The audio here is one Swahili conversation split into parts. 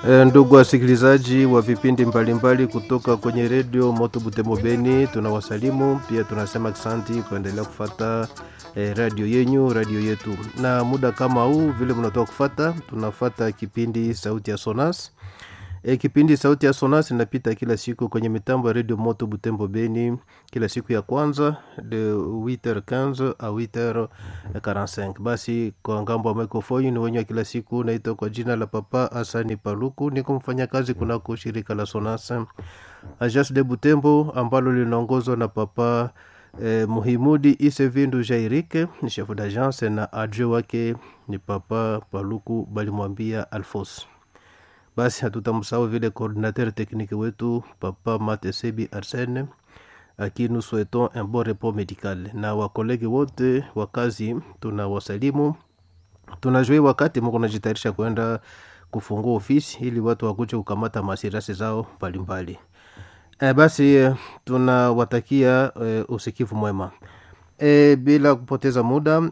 E, ndugu wasikilizaji wa vipindi mbalimbali kutoka kwenye redio Moto Butembo Beni, tunawasalimu pia, tunasema asante kuendelea kufata e, radio yenyu radio yetu. Na muda kama huu vile mnatoka kufata, tunafata kipindi sauti ya Sonas. E, kipindi sauti ya Sonas inapita kila siku kwenye mitambo ya redio Moto Butembo Beni, kila siku ya kwanza de 8h15 a 8h45. Basi kwa ngambo wa microphone ni wenye wa kila siku, naitwa kwa jina la Papa Asani Paluku, niko mfanya kazi kunako shirika la Sonas Agence de Butembo ambalo linaongozwa na Papa eh, Muhimudi Isevindu Jairike ni chef d'agence na adjoint wake ni Papa Paluku balimwambia Alfos basi hatutamsahau vile coordinateur technique wetu papa matesebi arsene aki nous souhaitons un bon repos médical na wakolegi wote wa kazi tuna wasalimu tunajui wakati mko najitayarisha kwenda kufungua ofisi ili watu wakuje kukamata masirasi zao mbalimbali e, basi e, tunawatakia e, usikivu mwema e, bila kupoteza muda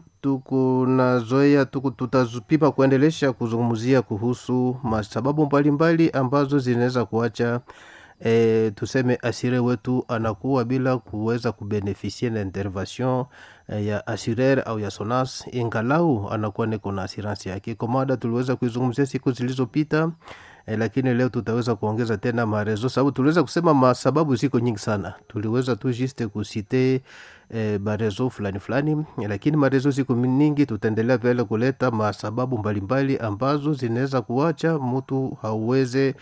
tukunazoea tuku, tutazupima kuendelesha kuzungumzia kuhusu masababu mbalimbali ambazo zinaweza kuacha e, tuseme asire wetu anakuwa bila kuweza kubenefisie na intervention e, ya assureur au ya sonas ingalau anakuwa niko na asiransi yake komada tuliweza kuizungumzia siku zilizopita e, lakini leo tutaweza kuongeza tena marezo sababu tuliweza kusema masababu ziko nyingi sana tuliweza tu juste kusite e, marezo fulani fulani lakini marezo ziko nyingi tutaendelea vile kuleta masababu mbalimbali ambazo zinaweza kuacha mtu hauweze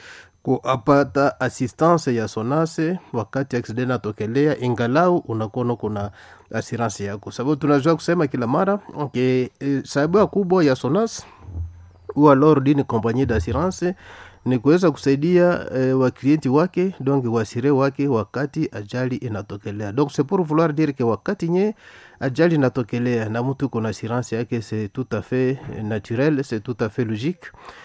kuapata assistance ya sonase wakati accident atokelea ingalau unakuwa kuna assurance yako sababu tunajua kusema kila mara okay, e, sababu kubwa ya sonas ou alors d'une compagnie d'assurance ni kuweza kusaidia e, waklienti wake donc wasire wake wakati ajali inatokelea donc c'est pour vouloir dire que wakati nye ajali inatokelea na mtu kuna assurance yake c'est tout à fait naturel c'est tout à fait logique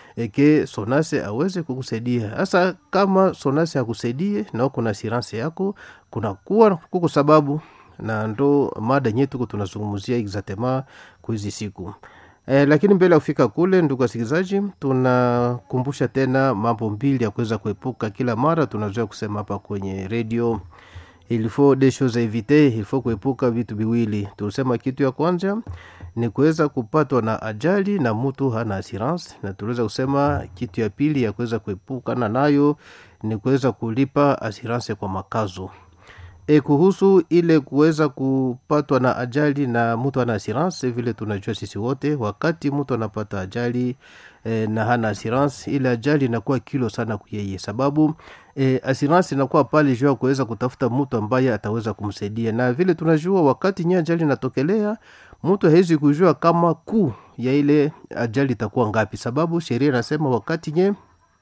eke sonase aweze kukusaidia hasa kama sonase akusaidie na kuna assurance yako kuna kuwa kuko sababu na ndo mada nyetuko tunazungumzia exactement kuhizi siku E, lakini mbele ya kufika kule, ndugu wasikilizaji, tunakumbusha tena mambo mbili ya kuweza kuepuka kila mara. Tunazoea kusema hapa kwenye redio, il faut des choses à éviter, il faut kuepuka vitu viwili. Tulisema kitu ya kwanza ni kuweza kupatwa na ajali na mtu hana assurance, na tuliweza kusema kitu ya pili ya kuweza kuepukana nayo ni kuweza kulipa assurance kwa makazo e, kuhusu ile kuweza kupatwa na ajali na mtu ana assurance, vile tunajua sisi wote, wakati mtu anapata ajali e, na hana assurance, ile ajali inakuwa kilo sana kuyeye, sababu e, assurance inakuwa pale juu ya kuweza kutafuta mtu ambaye ataweza kumsaidia, na vile tunajua wakati nye ajali inatokelea mtu hawezi kujua kama kuu ya ile ajali itakuwa ngapi, sababu sheria inasema wakati nye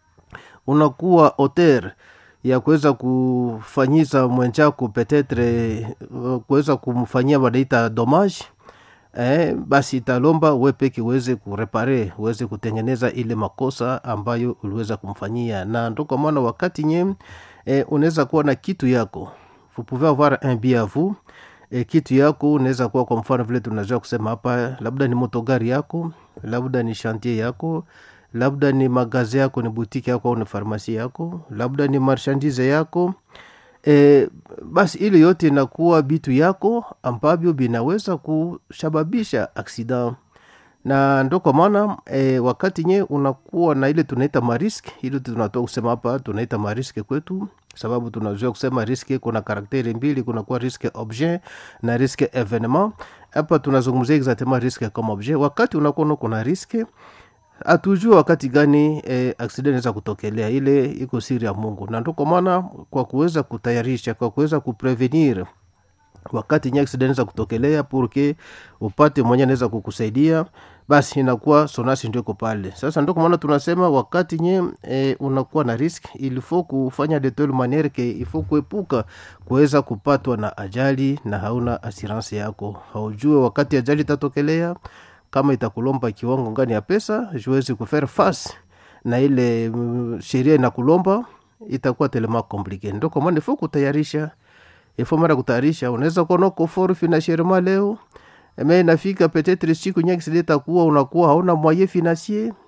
unakuwa hotel ya kuweza kufanyisa mwenzako petetre kuweza kumfanyia wanaita domage eh, basi italomba we peke uweze kurepare uweze kutengeneza ile makosa ambayo uliweza kumfanyia na ndo kwa maana wakati nye eh, unaweza kuwa na kitu yako vous pouvez avoir un bien à vous e, kitu yako unaweza kuwa kwa mfano vile tunazoea kusema hapa labda ni motogari yako labda ni chantier yako labda ni magazi yako ni butiki yako au ni farmasi yako labda ni marshandise yako e, basi ile yote inakuwa vitu yako ambavyo vinaweza kusababisha aksida na ndo kwa maana e, wakati nye unakuwa na ile tunaita marisk ile tunatoa kusema hapa tunaita mariske kwetu sababu tunazoea kusema riske kuna karakteri mbili kunakuwa riske objet na riske evenement hapa tunazungumzia exactement riske kama objet wakati unakuwa kuna riske hatujua wakati gani eh, accident inaweza kutokelea ile iko siri ya mungu na ndo kwa maana kwa kuweza kutayarisha kwa kuweza kuprevenir wakati nye accident inaweza kutokelea purke upate mwenye anaweza kukusaidia basi inakuwa sonasi ndio iko pale sasa ndo kwa maana tunasema wakati nye e, unakuwa na risk ilifo kufanya de telle maniere ke ifo kuepuka kuweza kupatwa na ajali na hauna assurance yako haujue wakati ajali itatokelea kama itakulomba kiwango ngani ya pesa juwezi kufaire face na ile mm, sheria inakulomba itakuwa telema komplike ndo kwa maana ifo kutayarisha ifo mara kutayarisha unaweza kuwa nako for financierement leo me inafika petetre siku nyingi sileta kuwa unakuwa hauna moyen financier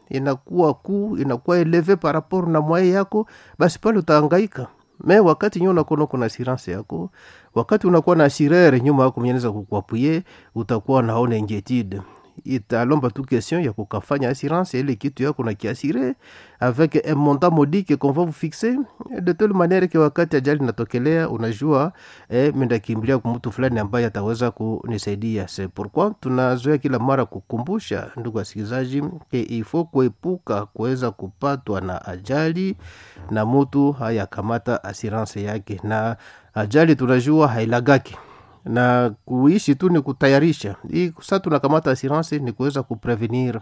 inakuwa kuu inakuwa eleve par rapport na mwaye yako basi pale utaangaika me wakati nyo unakuwa kuna assurance yako wakati unakuwa na assureur nyuma yako mwenye anaweza kukuapuye utakuwa naona inquiétude italomba tu question ya kukafanya assurance ile kitu yako na kiasire avec un montant modique qu'on va vous fixer de telle manière que wakati ajali natokelea unajua eh, mindakimbilia kwa mtu fulani ambaye ataweza kunisaidia c'est pourquoi tunazoea kila mara kukumbusha ndugu wasikilizaji ke ifo kuepuka kuweza kupatwa na ajali na mtu hayakamata assurance yake na ajali tunajua hailagaki na kuishi tu ni kutayarisha hii sa tunakamata assurance ni kuweza kuprevenir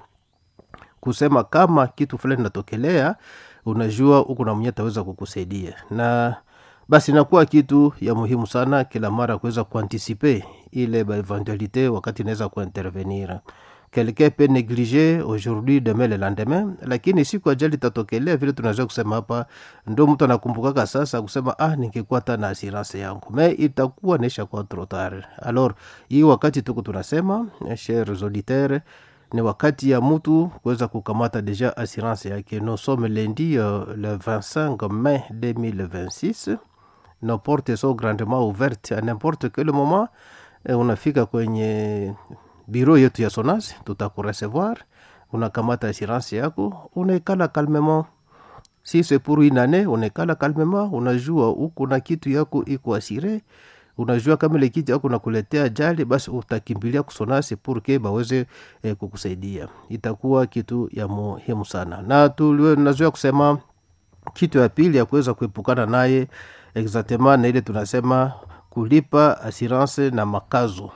kusema kama kitu fulani natokelea unajua huku na mwenye ataweza kukusaidia na basi inakuwa kitu ya muhimu sana kila mara kuweza kuantisipe ile eventualité wakati inaweza kuintervenir quelqu'un peut négliger aujourd'hui demain le lendemain lakini siku ajali tatokelea vile tunaweza kusema hapa ndo mtu anakumbukaka sasa kusema ah ningekuwa hata na assurance yangu me itakuwa naisha kuwa trop tard alors hii wakati tuko tunasema chers auditeurs ni wakati ya mtu kuweza kukamata deja assurance yake nous sommes lundi uh, le 25 mai 2026 nos portes sont grandement ouvertes à n'importe quel moment eh, unafika kwenye biro yetu ya sonas tutakuresevoir unakamata assurance yako unaikala calmement si c'est pour une année unaikala calmement unajua huku na kitu yako iko asire unajua kama ile kitu yako nakuletea ajali basi utakimbilia kusonasi purke baweze eh, kukusaidia itakuwa kitu ya muhimu sana na tunazoea kusema kitu ya pili ya kuweza kuepukana naye exactement na ile tunasema kulipa assurance na makazo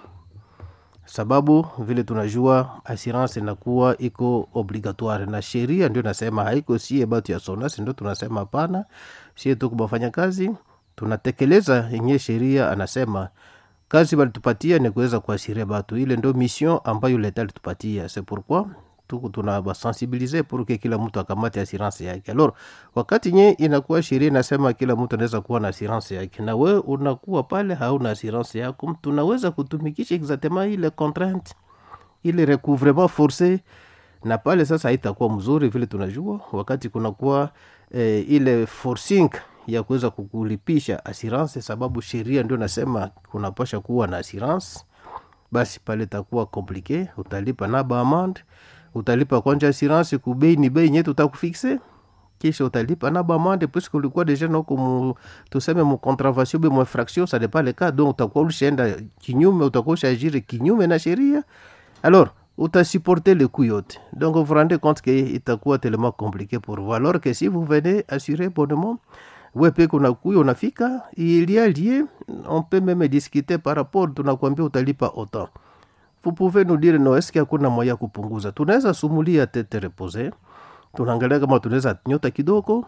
sababu vile tunajua assurance inakuwa iko obligatoire na sheria ndio nasema haiko sie batu ya sonasi ndio tunasema hapana sie tu kubafanya kazi tunatekeleza yenye sheria anasema kazi balitupatia ni kuweza kuasiria batu ile ndo mission ambayo leta alitupatia c'est pourquoi tuku tunabasensibilize pour que kila mtu akamate assurance yake alors wakati nye inakuwa sheria inasema kila mtu anaweza kuwa na assurance yake na we unakuwa pale hauna assurance yako tunaweza kutumikisha exactement ile contrainte ile recouvrement forcé na pale sasa haitakuwa mzuri vile tunajua wakati kunakuwa eh, ile forcing ya kuweza kukulipisha assurance sababu sheria ndio nasema kunapasha kuwa na assurance basi pale itakuwa komplike utalipa na baamande utalipa kwanja assurance kubei ni bei nyetu utakufixe kisha utalipa na bamande puisque ulikuwa deja nako mu, tuseme mu contravention be mu infraction ça dépend le cas donc utakuwa ulishaenda kinyume utakuwa ushaajiri kinyume na sheria alors utasupporter le coup yote donc vous rendez compte que itakuwa tellement compliqué pour vous alors que si vous venez assurer bonnement we peke unakuya unafika il y a lieu on peut même discuter par rapport tunakwambia utalipa autant vous pouvez nous dire no eske hakuna moya ya kupunguza tunaweza sumulia tete repose tunaangalia kama tunaweza nyota kidogo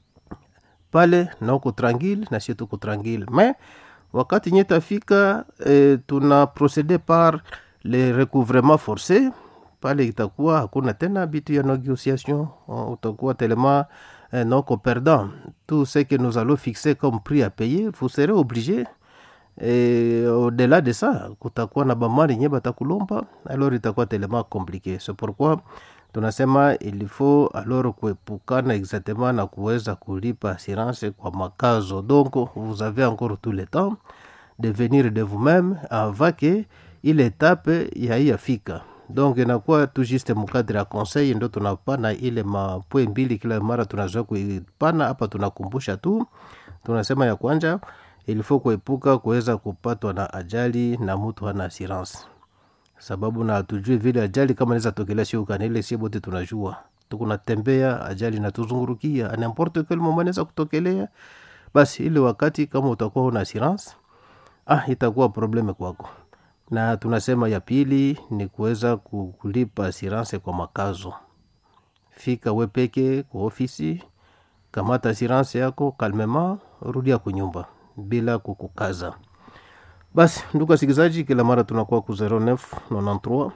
pale na uko tranquille na sie tuko tranquille mais wakati nye tafika eh, tuna procede par le recouvrement forcé pale itakuwa hakuna tena bitu ya négociation uh, utakuwa telema eh, noko perdant tout ce que nous allons fixer comme prix à payer vous serez obligé et au-delà de ça kutakuwa na bamari nye batakulomba alors itakuwa telema compliqué c'est pourquoi tunasema il faut alors kuepukana exactement na kuweza kulipa assurance kwa makazo donc vous avez encore tout le temps de venir de vous-même avant que ile etape yaiyafika donc inakuwa tu juste mukadre ya conseil ndo tunapana ile mapwe mbili kila mara tunazoea kuipana hapa tunakumbusha tu tunasema ya kwanja ilifo kuepuka kuweza kupatwa na ajali na mtu hana assurance sababu na hatujui vile ajali kama naweza tokelea siukani ile sie bote tunajua tukunatembea ajali natuzungurukia nimporte quel moment naweza kutokelea basi ile wakati kama utakuwa una assurance ah itakuwa probleme kwako na tunasema ya pili ni kuweza kulipa assurance kwa makazo fika we peke kwa ofisi kamata assurance yako kalmema rudia kunyumba bila kukukaza basi ndugu wasikilizaji kila mara tunakuwa ku 0993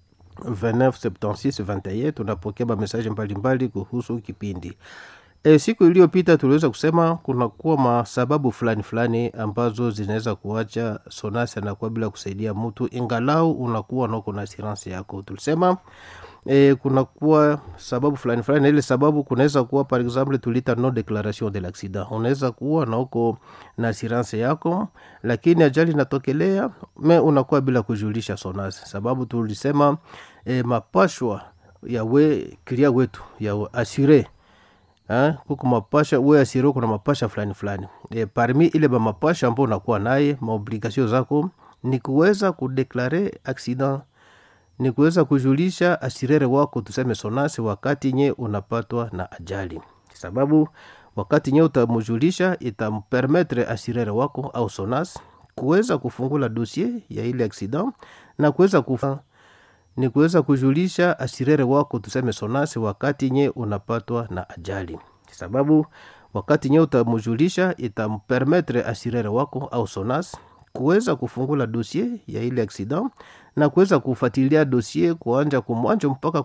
297621 tunapokea mamesaji mbalimbali kuhusu kipindi e, siku iliyopita tuliweza kusema kunakuwa masababu fulani fulani ambazo zinaweza kuacha sonasi anakuwa bila kusaidia mtu ingalau unakuwa nako na assurance yako tulisema e, kunakuwa sababu fulani fulani na ile sababu kunaweza kuwa par exemple tulita non declaration de l'accident unaweza kuwa na uko na assurance yako lakini ajali inatokelea me unakuwa bila kujulisha sonasi sababu tulisema e, mapashwa ya we kilia wetu ya asure kuko mapasha we asire kuna mapasha fulani fulani e, parmi ile mamapasha ambao unakuwa naye maobligation zako ni kuweza kudeklare accident ni kuweza kujulisha asirere wako tuseme sonasi wakati nye unapatwa na ajali sababu wakati nye utamujulisha itampermetre asirere wako au sonas kuweza kufungula dossier ya ile accident na kuweza kufa ni kuweza kujulisha asirere wako tuseme sonasi wakati nye unapatwa na ajali sababu wakati nye utamujulisha itampermetre asirere wako au sonas kuweza kufungula dossier ya ile accident na kuweza kufuatilia dossier kuanja kumwanjo mpaka